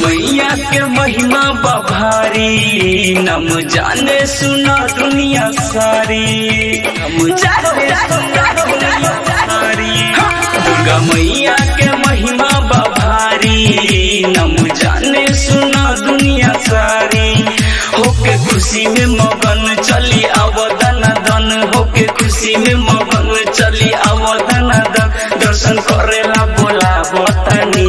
मैया के महिमा बभारी नम जाने सुना दुनिया सारी नम जाने सुना दुनिया सारी दुर्गा मैया के महिमा बभारी नम जाने सुना दुनिया सारी होके खुशी में मगन चली अवदन दन होके खुशी में मगन चली अवदन दन दर्शन करेला बोला बतानी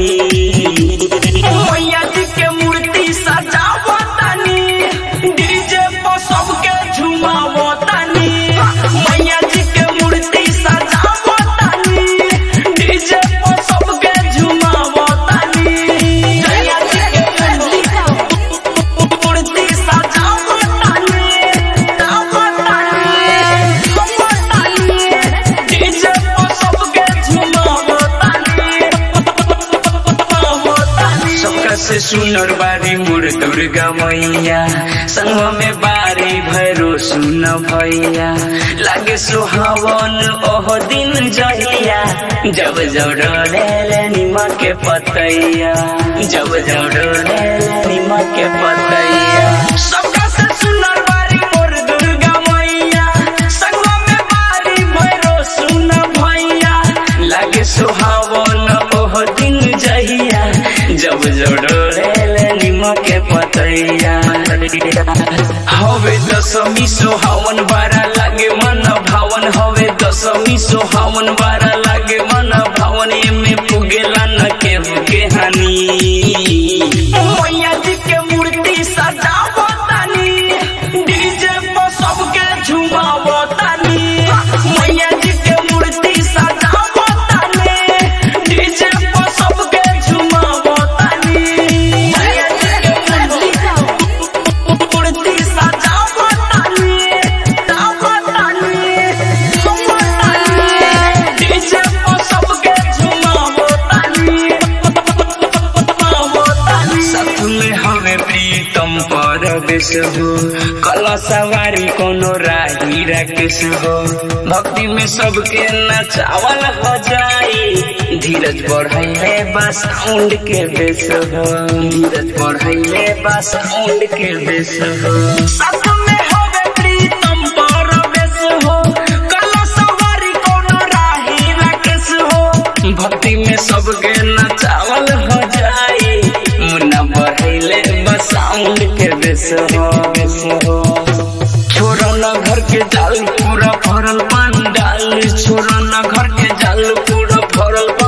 मैया जी के मूर्ति सजावतानी डीजे पर सबके झुमावतानी मैया जी के मूर्ति सजावतानी डीजे पर सबके झुमावतानी मैया जी के मूर्ति सजावतानी सजावतानी डीजे पर सबके झुमावतानी सबका से सुनर बारी मोर दुर्गा मैया संग में बारी भैरो सुन भैया लागे सुहावन ओह दिन जहिया जब जब डोले निमक के पतैया जब जब डोले निमक के पतैया सबका से सुनर बारी मोर दुर्गा मैया संग में बारी भैरो सुन भैया लागे सुहावन ओह दिन जहिया जब जब डोले निमक के पतैया हवे दशमी सोहावन बारा लागे मन भावन हवे दशमी सोहावन बारा लागे मन भावन एमे पुगेला न केहू के हानि मैया जी के मूर्ति सजावतानी डीजे पर सबके झुमावतानी मैया जी के मूर्ति सजावतानी डीजे पर सबके झुमावतानी मैया जी के मूर्ति सजावतानी सजावतानी सजावतानी डीजे पर सबके झुमावतानी साथ में हमें प्रीतम पर बेस हो कला सवारी कोनो राही राकेश हो भक्ति में सबके नचावल हो जाई धीरज बढ़ाइले बस साउंड के बेस हो धीरज बढ़ाइले बस साउंड के बेस हो साथ में हमें प्रीतम पर बेस हो कला सवारी कोनो राही राकेश हो भक्ति में सबके नचावल हो जाई मुन्ना बढ़ैले बस साउंड के बेस हो बेस हो छोड़ो न घर के जाल पूरा भरल पंडाल छोड़ो न घर के जाल पूरा भरल